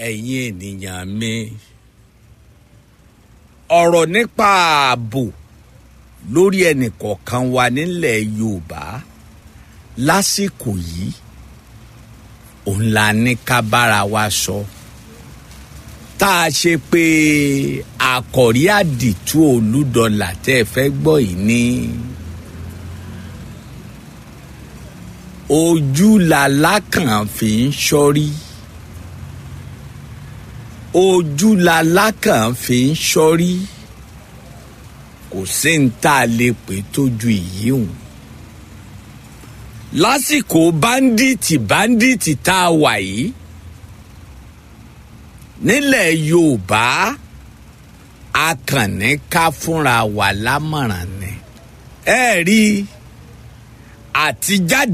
ẹ̀yin ènìyàn mi ọ̀rọ̀ nípa ààbò lórí ẹnìkọ̀ọ̀kan wa nílẹ̀ yorùbá lásìkò yìí òun la ní ká bára wa sọ tá a ṣe pé àkọ̀rí àdìtú olúdọ̀là tẹ́ ẹ fẹ́ gbọ́ yìí ní ojú làlákàn fi ń ṣọ́rí ojú làlákàn fi ń ṣọ́rí kò sí ní tá a lè pè tójú ìyí hùn lásìkò báńdíìtì báńdíìtì tá a wà yìí nílẹ̀ yorùbá a kàn ní ká fúnra wa lámọ̀ràn ni ẹ rí àtijáde.